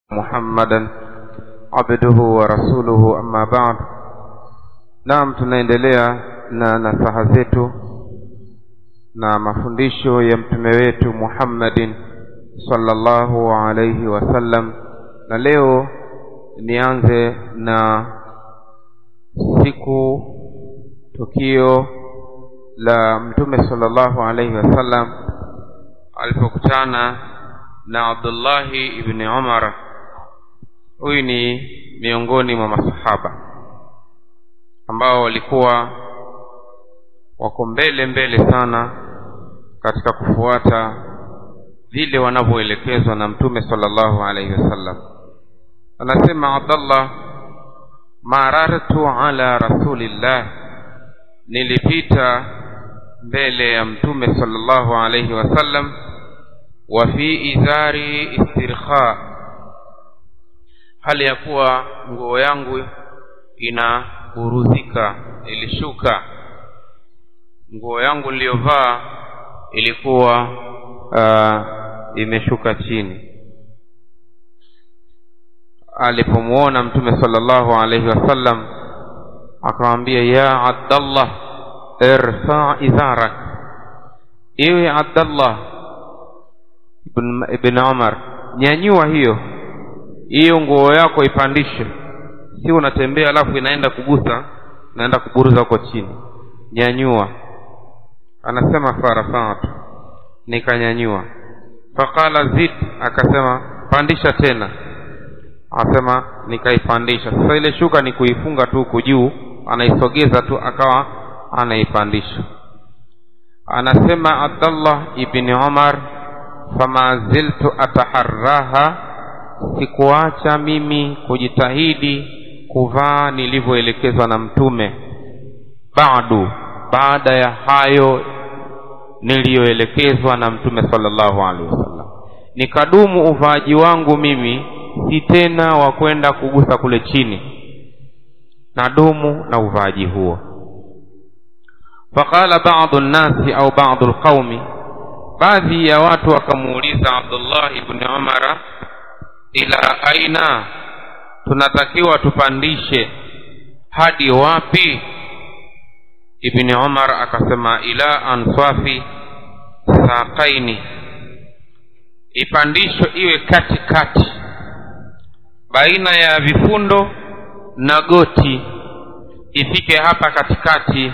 محمدا عبده ورسوله أما بعد naam tunaendelea na nasaha zetu na mafundisho ya mtume wetu muhammadin sallallahu alaihi wasallam na leo nianze na siku tukio la mtume sallallahu alaihi wasallam alipokutana na abdullahi ibni umar huyu ni miongoni mwa masahaba ambao walikuwa wako mbele mbele sana katika kufuata vile wanavyoelekezwa na mtume sallallahu alaihi wasallam anasema abdallah marartu ala rasulillah nilipita mbele ya mtume sallallahu alaihi wasallam wa fi izari istirkha hali ya kuwa nguo yangu ina buruzika ilishuka nguo yangu niliyovaa ilikuwa uh, imeshuka chini alipomwona mtume sallallahu alaihi wasallam akamwambia ya abdallah irfa idharak iwe abdallah ibn, ibn umar nyanyua hiyo hiyo nguo yako ipandishe si unatembea alafu inaenda kugusa naenda kuburuza huko chini nyanyua anasema farafatu nikanyanyua faqala zid akasema pandisha tena anasema nikaipandisha sasa ile shuka ni kuifunga tu huku juu anaisogeza tu akawa anaipandisha anasema abdallah ibni umar fama ziltu ataharraha sikuacha mimi kujitahidi kuvaa nilivyoelekezwa na mtume badu baada ya hayo niliyoelekezwa na mtume sallallahu alaihi wasallam nikadumu uvaaji wangu mimi si tena wa kwenda kugusa kule chini nadumu na uvaaji huo faqala badu nnasi au badu lqaumi baadhi ya watu wakamuuliza abdullah ibni umara ila aina tunatakiwa tupandishe hadi wapi ibni umar akasema ila answafi saqaini ipandishwe iwe kati kati baina ya vifundo na goti ifike hapa katikati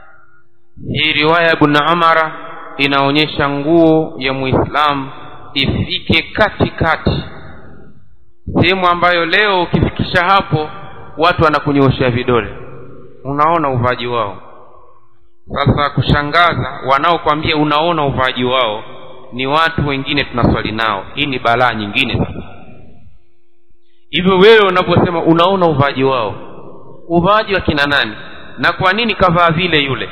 hii riwaya ya ibn umara inaonyesha nguo ya muislamu ifike kati kati sehemu ambayo leo ukifikisha hapo watu wanakunyoshea vidole unaona uvaaji wao sasa kushangaza wanaokwambia unaona uvaaji wao ni watu wengine tunaswali nao hii ni balaa nyingine sasa hivyo wewe unaposema unaona uvaaji wao uvaaji wa kina nani na kwa nini kavaa vile yule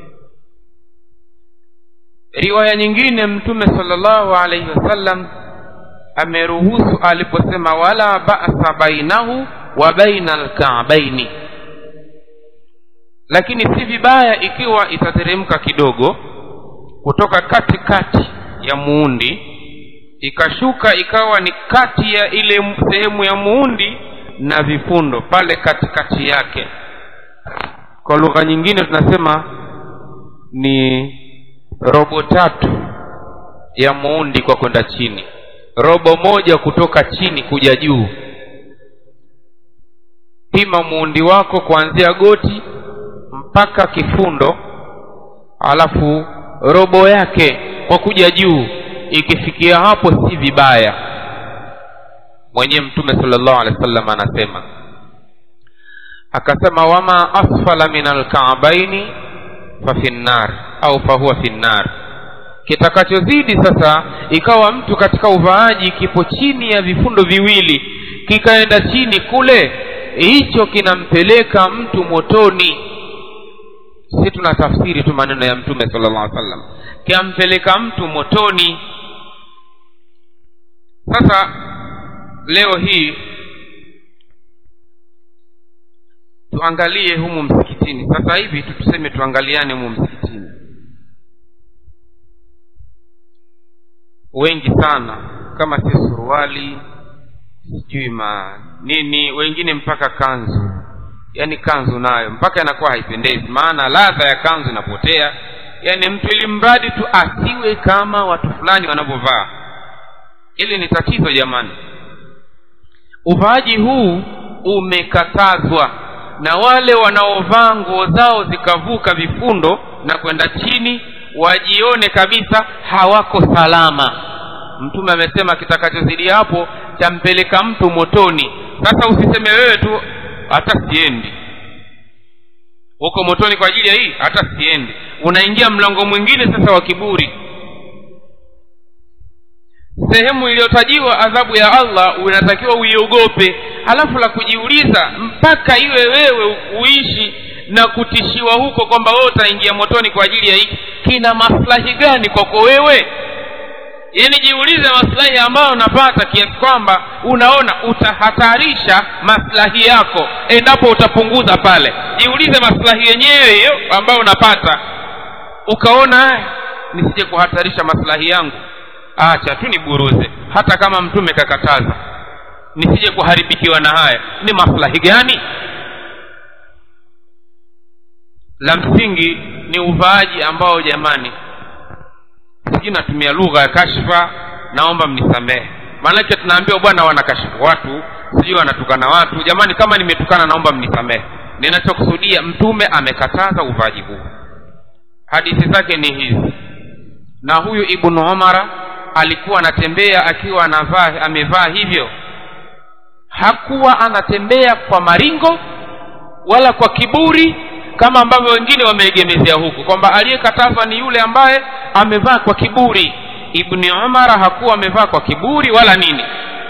riwaya nyingine mtume sallallahu alaihi wasallam ameruhusu aliposema wala ba'sa bainahu wa baina alka'baini lakini si vibaya ikiwa itateremka kidogo kutoka kati kati ya muundi ikashuka ikawa ni kati ya ile sehemu ya muundi na vifundo pale katikati yake kwa lugha nyingine tunasema ni robo tatu ya muundi kwa kwenda chini robo moja kutoka chini kuja juu pima muundi wako kuanzia goti mpaka kifundo alafu robo yake kwa kuja juu ikifikia hapo si vibaya mwenyewe mtume sallallahu alaihi wasallam anasema akasema wama asfala min alkaabaini fa fi nnar au fahuwa fi nnar kitakachozidi sasa ikawa mtu katika uvaaji kipo chini ya vifundo viwili kikaenda chini kule hicho kinampeleka mtu motoni si tunatafsiri tu maneno ya mtume sallallahu alaihi wasallam kiampeleka mtu motoni sasa leo hii tuangalie humu msikitini sasa hivi tu tuseme tuangaliane humu msikitini wengi sana kama si suruali sijui ma nini wengine mpaka kanzu yaani kanzu nayo mpaka inakuwa haipendezi maana ladha ya kanzu inapotea yaani mtu ili mradi tu asiwe kama watu fulani wanavyovaa ili ni tatizo jamani uvaaji huu umekatazwa na wale wanaovaa nguo zao zikavuka vifundo na kwenda chini wajione kabisa hawako salama mtume amesema kitakachozidi hapo champeleka mtu motoni sasa usiseme wewe tu hata siendi huko motoni kwa ajili ya hii hata siendi unaingia mlango mwingine sasa wa kiburi sehemu iliyotajiwa adhabu ya allah unatakiwa uiogope halafu la kujiuliza mpaka iwe wewe uishi na kutishiwa huko kwamba wewe utaingia motoni kwa ajili ya hiki kina maslahi gani kwako wewe yaani jiulize maslahi ambayo unapata kiasi kwamba unaona utahatarisha maslahi yako endapo utapunguza pale jiulize maslahi yenyewe hiyo ambayo unapata ukaona nisije kuhatarisha maslahi yangu acha tu niburuze hata kama mtume kakataza nisije kuharibikiwa na haya ni maslahi gani la msingi ni uvaaji ambao jamani sijui natumia lugha ya kashfa naomba mnisamehe maanake tunaambiwa bwana wanakashifu watu sijui wanatukana watu jamani kama nimetukana naomba mnisamehe ninachokusudia mtume amekataza uvaaji huu hadithi zake ni hizi na huyu ibnu umara alikuwa anatembea akiwa anavaa amevaa hivyo hakuwa anatembea kwa maringo wala kwa kiburi kama ambavyo wengine wameegemezea huku kwamba aliyekatazwa ni yule ambaye amevaa kwa kiburi ibni umara hakuwa amevaa kwa kiburi wala nini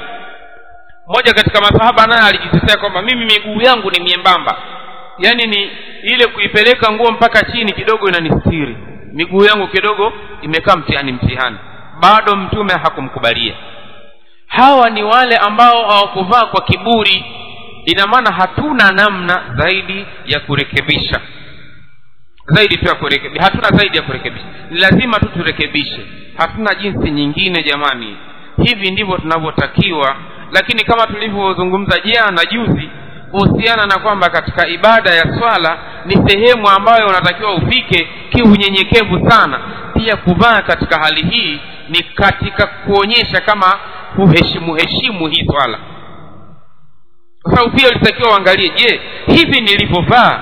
mmoja katika masahaba naye alijitetea kwamba mimi miguu yangu ni miembamba yaani ni ile kuipeleka nguo mpaka chini kidogo inanistiri miguu yangu kidogo imekaa mtihani mtihani bado mtume hakumkubalia hawa ni wale ambao hawakuvaa kwa kiburi ina maana hatuna namna zaidi ya kurekebisha zaidi tu ya kurekebisha hatuna zaidi ya kurekebisha ni lazima tu turekebishe hatuna jinsi nyingine jamani hivi ndivyo tunavyotakiwa lakini kama tulivyozungumza jana juzi kuhusiana na kwamba katika ibada ya swala ni sehemu ambayo unatakiwa ufike kiunyenyekevu sana pia kuvaa katika hali hii ni katika kuonyesha kama huheshimu heshimu hii swala kwa sababu pia ulitakiwa uangalie je hivi nilivyovaa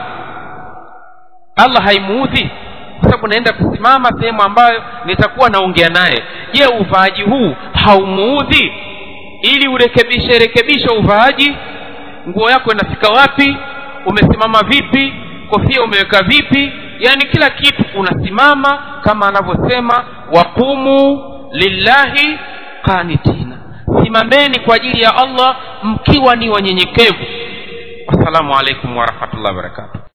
allah haimuudhi kwa sababu naenda kusimama sehemu ambayo nitakuwa naongea naye je uvaaji huu haumuudhi ili urekebishe rekebishe uvaaji nguo yako inafika wapi umesimama vipi kofia umeweka vipi yaani kila kitu unasimama kama anavyosema waqumu lillahi qanitina simameni kwa ajili ya allah mkiwa ni wanyenyekevu wassalamu alaikum warahmatullahi wabarakatuh